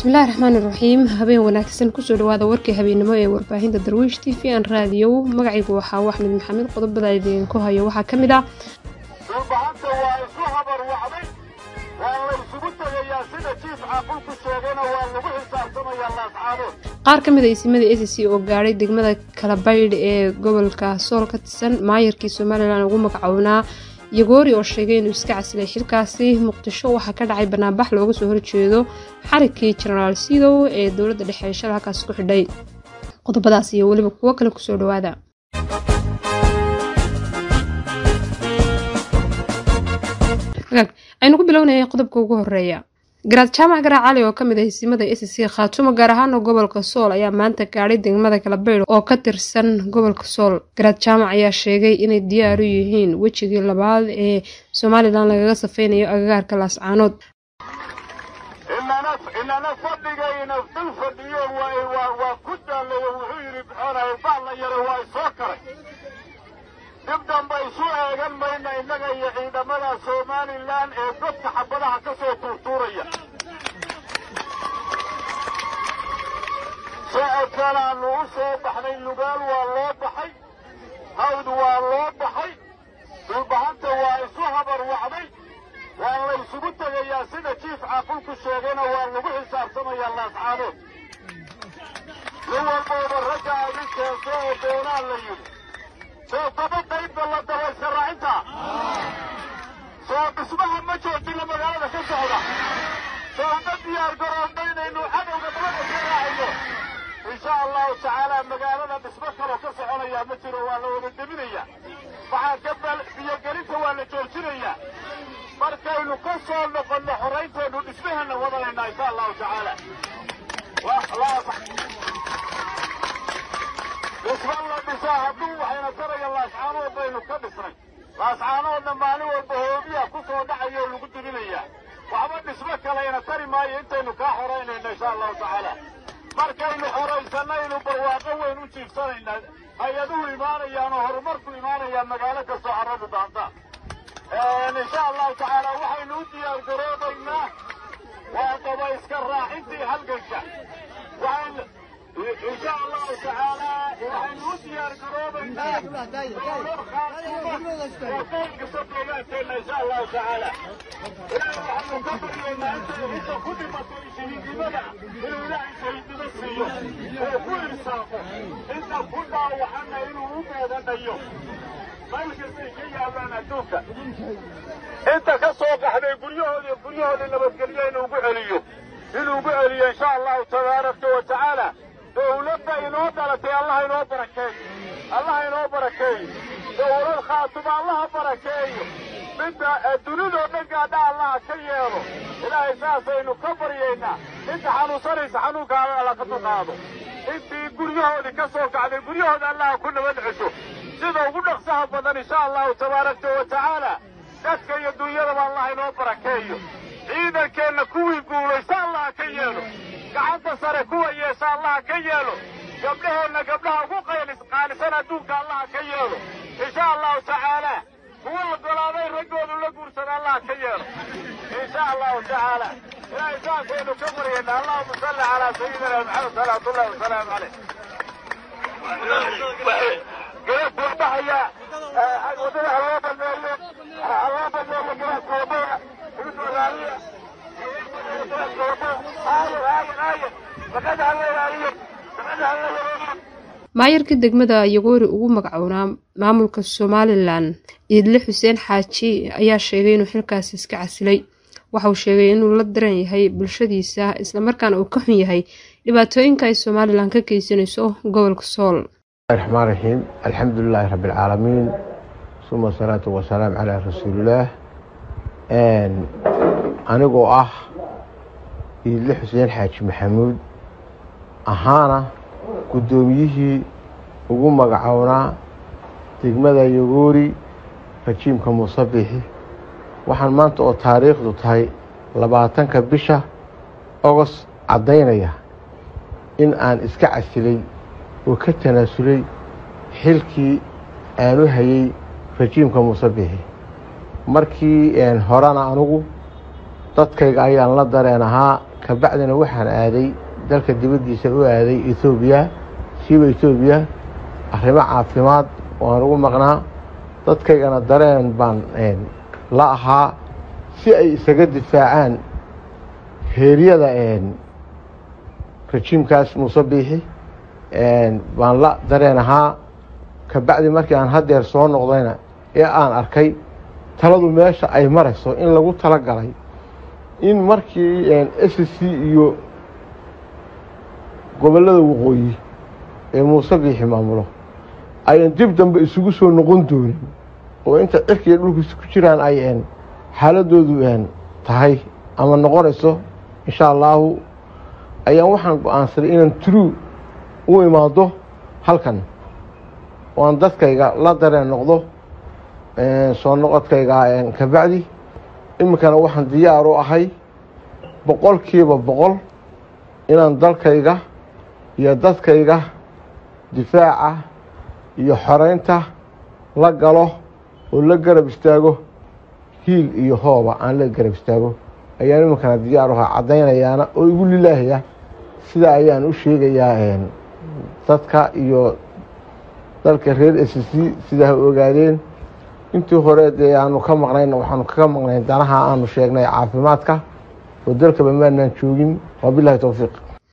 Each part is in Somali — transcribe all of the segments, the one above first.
bismillahi raxmaan iraxiim habeen wanaagsan kusoo dhawaada warkii habeennimo ee warbaahinta darwiish t v an raadiyow magacaygu waxaa axmed maxamed qodobada idinku hayo waxaa ka mid ah dhulbahanta waa isu habar wacday waa la ysugu tegayaa sida jiif caaqulku sheegayna waa lagu xisaabtamayaa laascaadood qaar ka mid a isimada a c c oo gaadhay degmada kalabaydh ee gobolka sool ka tirsan maayarkii somalilan ugu magacownaa yagoori oo sheegay inuu iska casilay xilkaasi muqdisho waxaa ka dhacay banaanbax looga soo horjeedo xarigkii jenaraal sidow ee dowladda dhexe ee shala halkaas ku xidhay qodobadaas iyo weliba kuwo kale kusoo dhawaada aynu ku bilownaya qodobka ugu horeeya garaad jaamac garaa cali oo kamid ah isimada a c c khaatumo gaar ahaana gobolka sool ayaa maanta gaadhay degmada kalabaydh oo ka tirsan gobolka sool garaad jaamac ayaa sheegay inay diyaar u yihiin wejigii labaad ee somalilan lagaga safeynayo agagaarka laascaanood inana fadhigayna dul fadhiyo waa ku daalayo wuxuu yidhi bixoonay baalla yare waa isoo karay dib damba isu eegan mayna innaga iyo ciidamada somalilan ee dadka xabadaha ka soo tuurtuuraya socodkanaannu u soo baxnay lugaal waa loo baxay hawd waa loo baxay dhulbahanta waa isu habar wacday waa la ysugu tegayaa sida jiif caaqulku sheegayna waa lagu xisaabtamayaa laascaadood nin walbooba ragga adin keento oo doonaa la yidhi soo daba qaybta la dabayska raacinta soo dhismaha ma joojina magaalada ka socda soo uma diyaar garoondaynaynu cadowga dabada ka raacino insha allahu tacaala magaalada dhismo kaloo ka soconayaa ma jiro waa la wada deminayaa waxaa ka biyogelinta waa la joojinayaa markaynu ka soo noqonno horaynteennu dhismaheenna wadanaynaa insha allahu tacaala dhisma la dhisaa hadduu waxayna taraya laascaanood baynu ka dhisnay laascaanoodna maalin walba hoobiya ku soo dhacaya oo lagu dibinayaa waxba dhismo kalayna tari maayo intaynu kaa xoraynayno insha allahu tacaala markaynu xoraysanaynu barwaaqo weyn u jiifsanaynaa hay-aduhu imaanayaan oo horumarku imaanayaa magaalo kastoo carradu daanta insha allahu tacaala waxaynu u diyaar garoobaynaa waa dabayska raacintii halganka insha allahu tacaala waxaynu u diyaar garoobaynaa kasta deegaankeenna insha allahu tacaala ilaahay waxaynu ka baryaynaa inta ku dhimato shahiidnimada inuu ilaahay shahiidnimo siiyo oo ku irsaaqo inta ku dhaawacana inuu u meedanayo meelkastay ka yaalaan adduunka inta ka soo qaxday guryahoodii guryahoodii nabadgelyo inuu ugu celiyo inuu ugu celiyo insha allahu tabaaraka wa tacaala dowladda inoo dhalatay allah inoo barakeeyo allah inoo barakeeyo dowlad khaatuma allaha barakeeyo midda dunidoo dhan gaadha allaha ka yeelo ilaahay saasaynu ka baryaynaa inta xanuunsanaysa xanuunka alla ka dulqaado intii guryahoodii ka soo kacday guryahooda allaha ku nabad cesho sida ugu dhaqsaha badan insha allahu tabaaraka wa tacaala dadka iyo dunyadaba allah inoo barakeeyo ciidankeenna kuwii guulaysta allaha ka yeelo gacanta sare kuwa yeesha allaha ka yeelo gabdhaheenna gabdhaha ugu qaalisan adduunka allaha ka yeelo insha allahu tacaala kuwa la golaaday raggoodu la guursada allaha ka yeelo insha allahu tacaala ilaahay saasaynu ka baryayna allahuma salli calaa sayidina maxamed salawaatullahi wasalaamu caleyh gabadhahaya wadada haloo baneeyo haloo baneeyo garaadka wadada igu soo raaliya maayarkii degmada yagoori ugu magacownaa maamulka somalilan iidle xuseen xaaji ayaa sheegay inuu xilkaasi iska casilay waxauu sheegay inuu la daran yahay bulshadiisa islamarkaana uu ka xun yahay dhibaatooyinka ay somalilan ka geysanayso gobolka sool raxmaan raxiim alxamdu lilaahi rabbi alcaalamiin suma asalaatu wasalaam calaa rasuulillaah anigoo ah iidle xuseen xaaji maxamuud ahaana guddoomiyihii ugu magacownaa degmada yagoori rajiimka muusabixi waxaan maanta oo taariikhdu tahay labaatanka bisha ogost caddaynaya in aan iska casilay oo ka tanaasulay xilkii aanu hayay rajiimka muusabixi markii horena anugu dadkayga ayaan la dareen ahaa kabacdina waxaan aaday dalka dibaddiisa u aaday etoobiya siiba etoobiya arrimo caafimaad waan ugu maqnaa dadkaygana dareen baan la ahaa si ay isaga difaacaan heeryada rajiimkaas muuse biixi baan la dareen ahaa kabacdi markii aan haddeer soo noqdayna ee aan arkay taladu meesha ay marayso in lagu tala galay in markii s c iyo gobollada waqooyi ee muuse biixi maamulo ayan dib dambe isugu soo noqon doonin oo inta cirkiiyo dhulkiisa ku jiraan ay xaaladoodu tahay ama noqonayso insha allaahu ayaan waxaan go-aansaday inaan true u imaado halkan oo aan dadkayga la dareen noqdo soo noqodkayga kabacdi iminkana waxaan diyaar u ahay boqolkiiba boqol inaan dalkayga iyo dadkayga difaaca iyo xoreynta la galo oo la garab istaago hiil iyo hooba aan la garab istaago ayaan iminkana diyaar u ahaa caddaynayaana oo igu lilaahaya sidaa ayaan u sheegayaa dadka iyo dalka reer s c sidaa ha ogaadeen intii hore dee aanu ka maqnayna waxaanu kaga maqnayn danaha aanu sheegnay caafimaadka oo dalkaba maanaan joogin waa bilahi towfiiq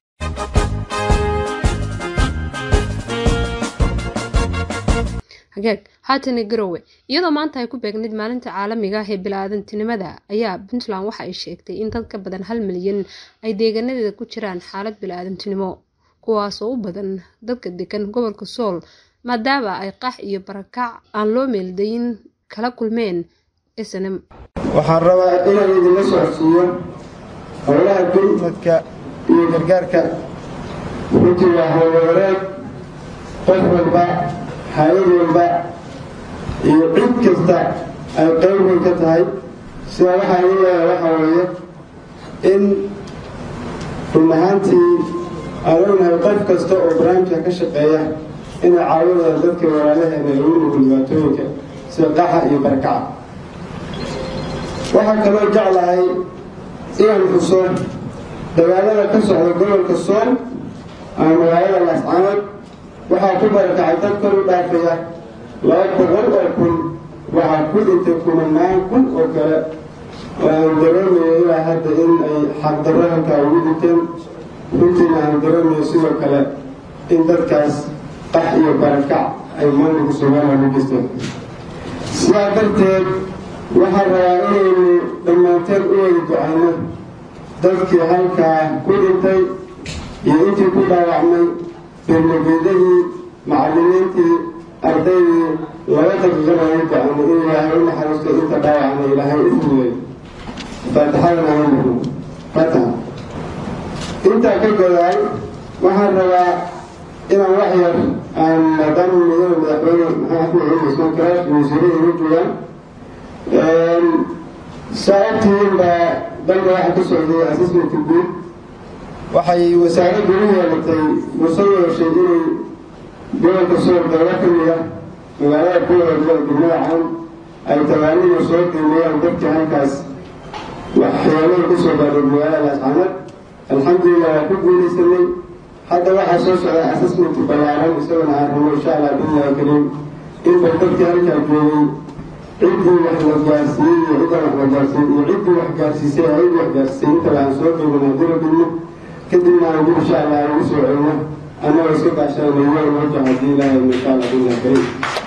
hagaag haatana garowe iyadoo maanta ay ku beegnayd maalinta caalamiga ah ee bilaadantinimada ayaa puntland waxa ay sheegtay in dad ka badan hal milyan ay deegaanadeeda ku jiraan xaalad bilaadantinimo kuwaasoo u badan dadka degan gobolka sool maadaama ay qax iyo barakac aan loo meeldayin kala kulmeen snm waxaan rabaa inaan idinla socodsiiyo howlaha gurmadka iyo gargaarka runtii waa howlwareeg qof walba hay-ad walba iyo cid kasta ay qayb weyn ka tahay sidaa waxaa iga leeyahay waxaa weeye in run ahaantii aan ognahay qof kasta oo barnaamijka ka shaqeeya inay caawinayaan dadka walaalaheena lagu nugul dhibaatooyinka sida qaxa iyo barakaca waxaa kaloo jeclahay inaan xuso dagaalada ka socda gobolka sool ama magaalada laascanood waxaa ku barakacay dad kor u dhaafaya laba boqol oo kun waxaa ku dhintay kumanaan kun oo kale oo aan dareemayo ilaa hadda in ay xaqdarro halkaa ugu dhinteen runtiina aan dareemayo sidoo kale in dadkaas qax iyo barakac ay maamulka soomaaliya u geysteen sidaa darteed waxaan rabaa inaynu dhammaanteen u wada ducayno dadkii halkaa ku dhintay iyo intii ku dhaawacmay beermageedadii macallimiintii ardaydii laba daqiiqana ay ducayno in ilaahay u naxariisto inta dhaawacna ilaahay u fududay faatixadana aynu fataha intaa ka godaay waxaan rabaa inaan wax yar aan maadaama mudane madaxweyne maxamed axmed cumar ismaan karaash wasiirada igu joogaan saa ogtihiin baa dalka waxa ka socday assessment guud waxay wasaaraddu u yeelatay fursad yeeshay inay gobolka sool dowla ka mida magaalada kuwada gobol degmada caan ay tabaaniga soo qiimeeyaan dadkii halkaas waxyaalaha ku soo gaadhay magaalada laascanood alxamdulilah waa ku guulaysanay hadda waxaa soo socda assessment ballaaran isagona aan rabo insha allah billahi kariim inba dadkii halkaa joogay ciddii wax la gaarsiiyey iyo ciddaan wax la gaarsiin iyo ciddii wax gaarsiisay ayadii wax gaarsiisay intaba aan soo qiibana haddii la dhigno kadibna aan dib insha allah aan ugu soo celino annagoo iska gaashanayna yool wajah haddii ilaahay insha allah billahi kariim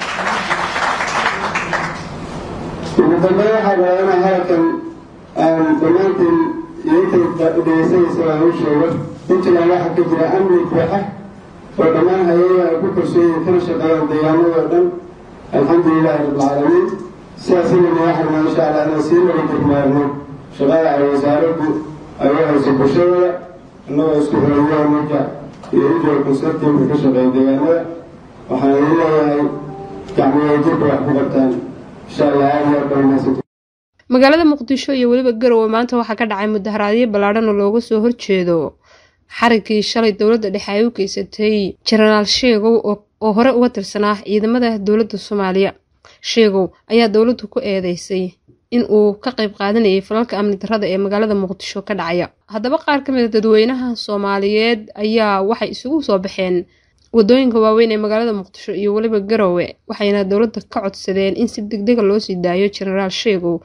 ugu dambeyn waxaa rabaa inaan halkan aan dhammaantiin iyo intay dhegeysanaysa aan u sheego puntland waxaa ka jira amni buuxa oo dhammaan hay-adaha ay ku kalsooyihin kana shaqeeyaan deegaanada oo dhan alxamdulilahi rabbilcaalamiin sidaas inayna waxarnaa insha allah inaan sii laga degmaarno shaqada ay wasaaraddu ay u hayso bulshadooda annagoo isku xirayaha marka iyo ujoa consertimka ka shaqeeya deegaanada waxaan idin leeyahay gacmiya jirka wax ku qabtaan insha allah aada iyo aad baa mahadsanti magaalada muqdisho iyo weliba garowe maanta waxaa ka dhacay mudaharaadyo ballaadhan oo looga soo horjeedo xariggii shalay dowladda dhexe ay u geysatay jenaraal sheegow oo hore uga tirsanaa ciidamada dowladda soomaaliya sheegow ayaa dowladdu ku eedeysay in uu ka qayb qaadanayay falalka amni darrada ee magaalada muqdisho ka dhacaya haddaba qaar ka mid a dadweynaha soomaaliyeed ayaa waxay isugu soo baxeen wadooyinka waaweyn ee magaalada muqdisho iyo weliba garowe waxayna dowladda ka codsadeen in si degdega loo sii daayo jenaraal sheegow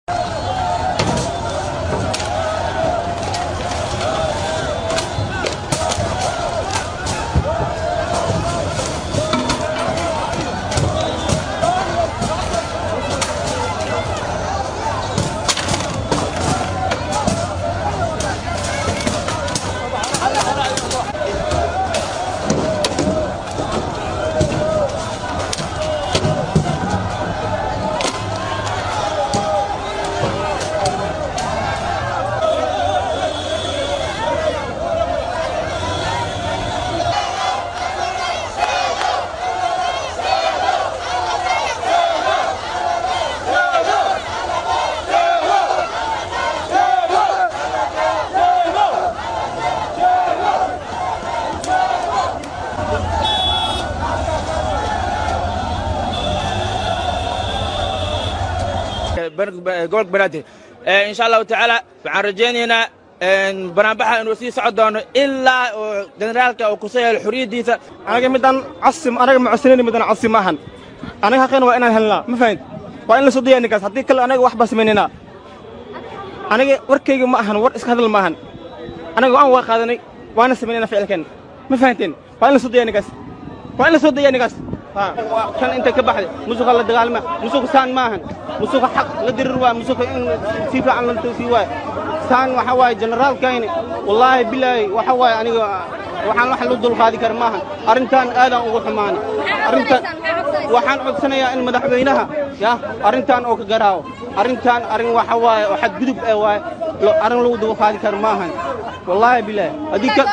gobolka banaadir insha allahu tacaala waxaan rajaynaynaa banaanbaxa inuu sii socon doono ilaa oo generaalka uu kusoo yeelo xorriyaddiisa anaga midaan casim anaga macodsanayna midaan casim maahan anaga xaqeena waa inaan helnaa ma fahant waa in la soo daya ninkaas haddii kale anaga wax baa samaynayna aniga warkayga ma ahan war iska hadal ma ahan anaga waan waa qaadanay waana samaynayna ficilkeen ma fahanteen waa in la soo daya ninkaas waa in la soo daya ninkaas kan intay ka baxday musuqa la dagaalma musuqa saan ma ahan musuqa xaq la dirir waa musuqa in si fiican la sii waay saan waxa waaye generaalkayni wallaahi bilaahi waxa waaye aniga waxaan wax lu dulqaadi kara maahan arrintan aadaan ugu xumaanay arrintan waxaan codsanayaa in madaxweynaha ya arrintan oo ka garaawo arrintan arrin waxa waaye oo xadgudub ee waaye arrin lagu dulqaadi kara maahan wallaahi bilaahi haddii ka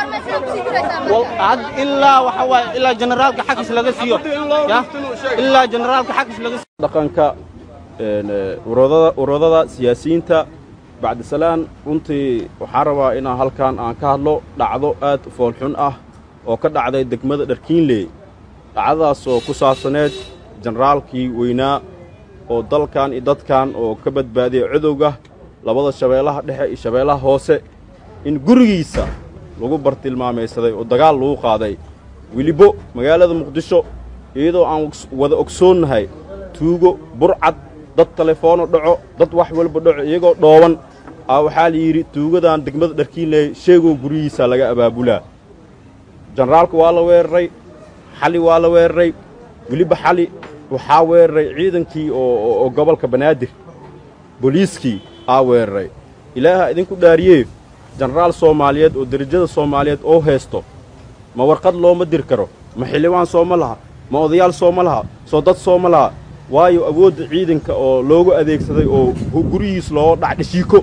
ilaa waxa waaye ilaa generaalka xagis laga siiyo ya ilaa generaalka xagis laga siiyo dhaqanka uradada siyaasiyiinta bacdisalaan runtii waxaan rabaa inaan halkan aan ka hadlo dhacdo aad u foolxun ah oo ka dhacday degmada dharkiinley dhacdadaas oo ku saabsaneed jenaraalkii weynaa oo dalkan iyo dadkan oo ka badbaadiyay cadowga labada shabeellaha dhexe iyo shabeellaha hoose in gurigiisa lagu bartilmaamaysaday oo dagaal lagu qaaday welibo magaalada muqdisho iyadoo aan wada ogsoonnahay tuugo burcad dad telefoonno dhaco dad wax walba dhaco iyagoo dhooban aa waxaa la yidhi tuugadan degmada dharkiinley sheegoo guryihiisa laga abaabulaa jenaraalka waa la weeraray xali waa la weeraray weliba xali waxaa weeraray ciidankii oo gobolka banaadir booliiskii aa weeraray ilaaha idinku dhaariyee jenaraal soomaaliyeed oo derajada soomaaliyeed oo haysto ma warqad looma dir karo ma xildhibaan sooma laha ma odayaal sooma laha soo dad sooma laha waayo awoodda ciidanka oo loogu adeegsaday oo guryihiis loo dhacdhashiiko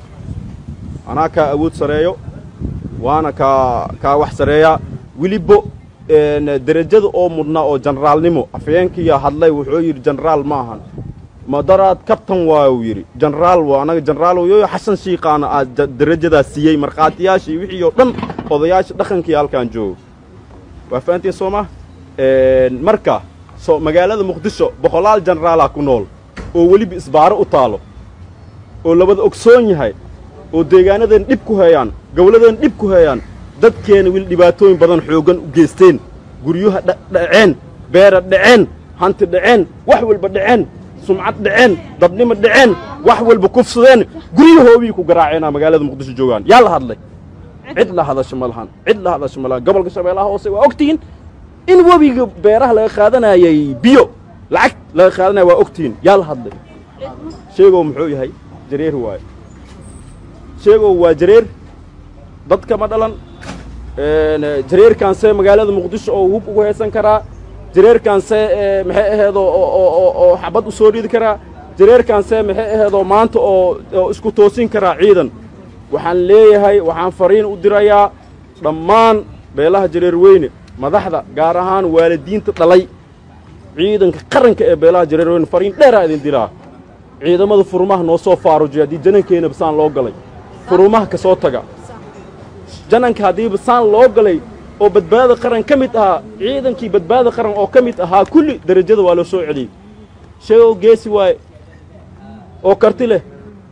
anaa kaa awood sareeyo waana kaa kaa wax sareeyaa welibo derajada oo mudnaa oo jenaraalnimo afyeenkiyaa hadlay wuxuu yidhi jenaraal ma ahan madaraad kabtan waayuu yidhi jenaraal waa anaga jenaraal yoyo xasan shiikaana aad derajadaas siiyey markhaatiyaashii wixii oo dhan odayaasha dhaqankii halkaan joogo waa fahantiin soo ma marka so magaalada muqdisho boqolaal jenaraalaa ku nool oo weliba isbaaro u taalo oo labada ogsoon yahay oo deegaanadeen dhib ku heeyaan gowladeen dhib ku heeyaan dadkeena weli dhibaatooyin badan xooggan u geysteen guryuha dhaceen beera dhaceen hanti dhaceen wax walba dhaceen sumcad dhaceen dadnimo dhaceen wax walba kufsadeen guryahoobii ku garaaceenaa magaalada muqdisho joogaan yaa la hadlay cid la hadasho ma lahan cid la hadasho ma lahan gobolka shabeellaha hoose waa ogtihiin in webiga beeraha laga qaadanayay biyo lacag laga qaadanaya waa ogtihiin yaa la hadlay sheegow muxuu yahay jareer waaye sheegow waa jareer dadka ma dhalan jareerkaanse magaalada muqdisho oo hub ugu heesan karaa jareerkaanse maxay aheedoo oo xabad u soo ridi karaa jareerkaanse maxay aheedoo maanta oo isku toosin karaa ciidan waxaan leeyahay waxaan fariin u dirayaa dhammaan beelaha jareer weyne madaxda gaar ahaan waalidiinta dhalay ciidanka qaranka ee beelaha jareer weyne fariin dheeraa idin diraa ciidamada furumaha noo soo faarujiya haddii janankeenaba saan loo galay furumaha ka soo taga jananka haddiiba saan loo galay oo badbaada qaran ka mid ahaa ciidankii badbaada qaran oo ka mid ahaa kulli derajada waa loo soo celiyey sheegow geesi waaye oo karti leh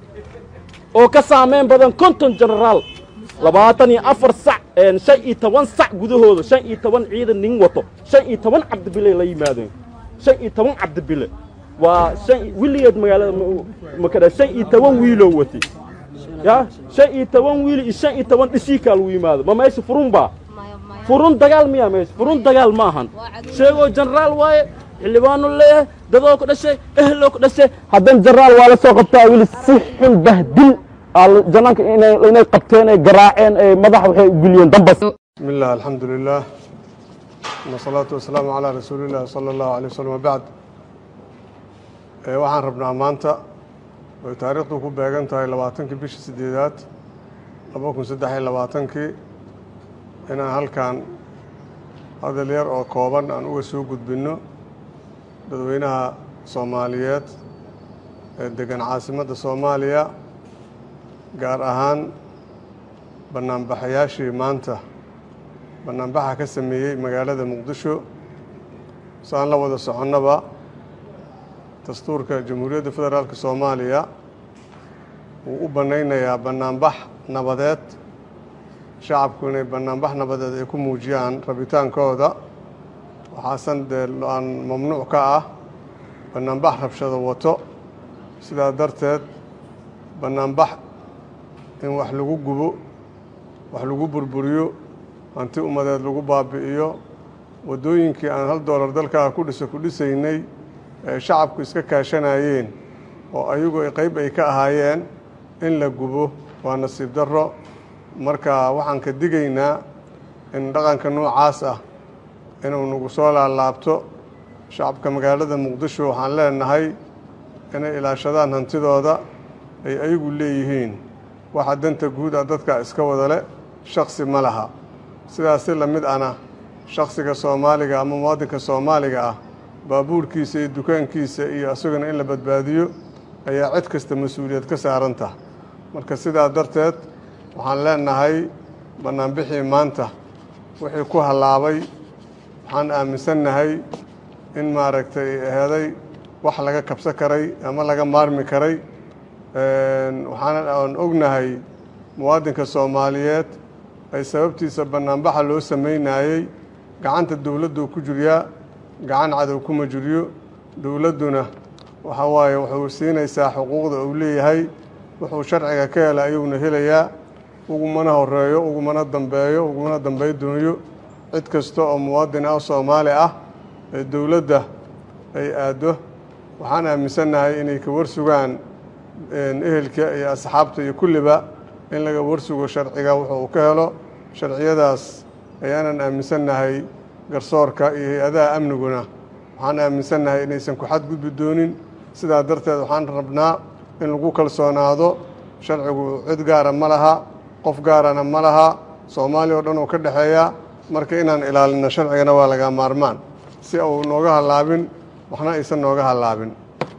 oo ka saamayn badan konton jenaraal labaatan iyo afar sac shan iyo toban sac gudahooda shan iyo toban ciidan nin wato shan iyo toban cabdibile la yimaadeen shan iyo toban cabdibile waa shan wiligeed magaalada makadha shan iyo toban wiiloo watay ya shan iyo toban wiil iyo shan iyo toban dhishiikaa lagu yimaado ma meesha furun baa furun dagaal miyaa meesha furun dagaal ma ahan sheegoo jenaraal waaye xildhibaanu leeyahay dadoo ku dhashay eheloo ku dhashay haddana jenaraal waa la soo qabtaa wili si xun bahdil janaanka inay qabteen ay garaaceen ay madax waxay geliyeen dambas بسم الله الحمد لله والصلاة والسلام على رسول الله صلى الله عليه وسلم وبعد ee waxaan rabnaa maanta oy taariikhdu ku beegan tahay labaatankii bishii sideedaad laba kun saddex iyo labaatankii inaan halkan hadal yar oo kooban aan uga soo gudbinno dadweynaha soomaaliyeed ee degan caasimadda soomaaliya gaar ahaan banaanbaxayaashii maanta banaanbaxa ka sameeyey magaalada muqdisho si aan la wada soconnaba dastuurka jamhuuriyadda federaalk soomaaliya wuu u bannaynayaa banaanbax nabadeed shacabku inay banaanbax nabadeed ay ku muujiyaan rabitaankooda waxaasan dee aan mamnuuc ka ah banaanbax rabshado wato sidaa darteed banaanbax in wax lagu gubo wax lagu burburiyo hanti ummadeed lagu baabi'iyo waddooyinkii aan hal doolar dalkaa ku dhiso ku dhisaynay ee shacabku iska kaashanayeen oo ayagu qayb ay ka ahaayeen in la gubo waa nasiib darro marka waxaan ka digaynaa in dhaqanka noocaas ah inuu nagu soo laalaabto shacabka magaalada muqdisho waxaan leenahay inay ilaashadaan hantidooda ay ayagu leeyihiin waxa danta guud ah dadka iska wada le shaksi ma laha sidaasi la mid ana shaksiga soomaaliga ama muwaadinka soomaaliga ah baabuurkiisa iyo dukaankiisa iyo isaguna in la badbaadiyo ayaa cid kasta mas-uuliyad ka saaranta marka sidaa darteed waxaan leenahay bannaanbixii maanta wixii ku hallaabay waxaan aaminsannahay in maaragtay aheeday wax laga kabsan karay ama laga maarmi karay waxaan aan ognahay muwaadinka soomaaliyeed ay sababtiisa bannaanbaxa loo samaynayey gacanta dowladdu ku jiryaa gacan cadow kuma jiryo dowladduna waxa waaye wuxuu siinaysaa xuquuqda uu leeyahay wuxuu sharciga ka hela ayuuna helayaa ugumana horeeyo ugumana dambeeyo ugumana dambey dooyo cid kasta oo muwaadin ah soomaali ah ee dowladda ay aaddo waxaan aaminsannahay inay ka warsugaan ehelka iyo asxaabta iyo kulliba in laga warsugo sharciga wuxuu uu ka helo sharciyadaas ayaanan aaminsannahay garsoorka iyo hay-adaha amniguna waxaan aaminsannahay inaysan ku xadgudbi doonin sidaa darteed waxaan rabnaa in lagu kalsoonaado sharcigu cid gaara ma laha qof gaarana ma laha soomaaliya oo dhan uu ka dhexeeya marka inaan ilaalino sharcigana waa laga maarmaan si uu nooga hallaabin waxna aysan nooga hallaabin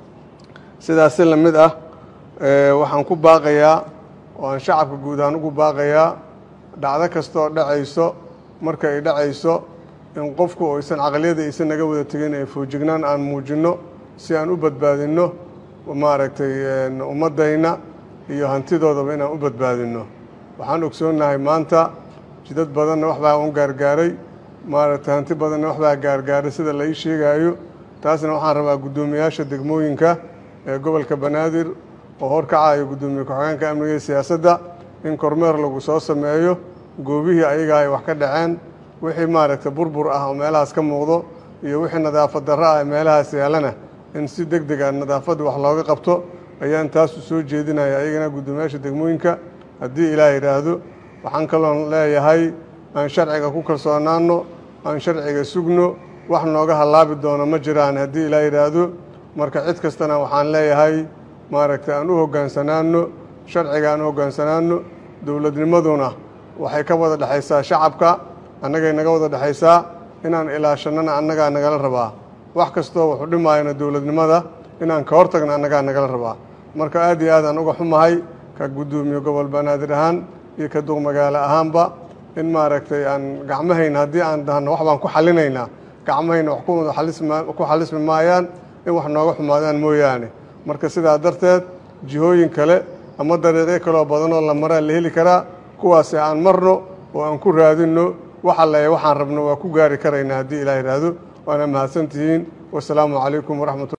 sidaasi la mid ah waxaan ku baaqayaa oo aan shacabka guud ahaan ugu baaqayaa dhacdo kastaoo dhacayso marka ay dhacayso in qofku aysan caqliyada aysan naga wada tegin ee foojignaan aan muujinno si aan u badbaadinno maaragtay ummaddayna iyo hantidoodaba inaan u badbaadinno waxaan ogsoonnahay maanta jidad badanna waxbaa un gaargaaray maaragtay hanti badanna waxbaa gaargaaray sida la ii sheegaayo taasna waxaan rabaa guddoomiyaasha degmooyinka ee gobolka banaadir oo horkacayo guddoomiye ku-xigeenka amniga iyo siyaasadda in kormeer lagu soo sameeyo goobihii ayagaa ay wax ka dhaceen wixii maaragtay burbur ah oo meelahaas ka muuqdo iyo wixii nadaafad darro ah ee meelahaas yaalana in si deg deg a nadaafadda wax looga qabto ayaan taasu soo jeedinaya ayagana guddoomiyaasha degmooyinka haddii ilaah yidhaahdo waxaan kaloon leeyahay aan sharciga ku kalsoonaanno aan sharciga sugno wax nooga hallaabi doono ma jiraan haddii ilaah yidhaahdo marka cid kastana waxaan leeyahay maaragtay aan u hoggaansanaanno sharciga aan u hoggaansanaanno dowladnimaduna waxay ka wada dhexaysaa shacabka annagay naga wada dhexaysaa inaan ilaashannana annagaa nagala rabaa wax kastoo wuxuu dhimaayana dowladnimada inaan ka hortagna annagaa nagala rabaa marka aad iyo aad aan uga xumahay ka guddoomiye gobol banaadir ahaan iyo ka duq magaalo ahaanba in maaragtay aan gacmahayna haddii aan dahno wax baan ku xallinaynaa gacmahayna wax ku xalismi maayaan in wax nooga xumaadaan mooyaane marka sidaa darteed jihooyin kale ama dariiqyo kaloo badanoo la maraa la heli karaa kuwaasi aan marno oo aan ku raadinno waxa le waxaan rabno waa ku gaari karaynaa haddii ilaah yidhaahdo waana mahadsantihiin wasalaamu calaykum waraxmat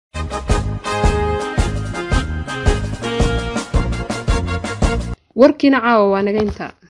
warkiina caawa waa naga intaa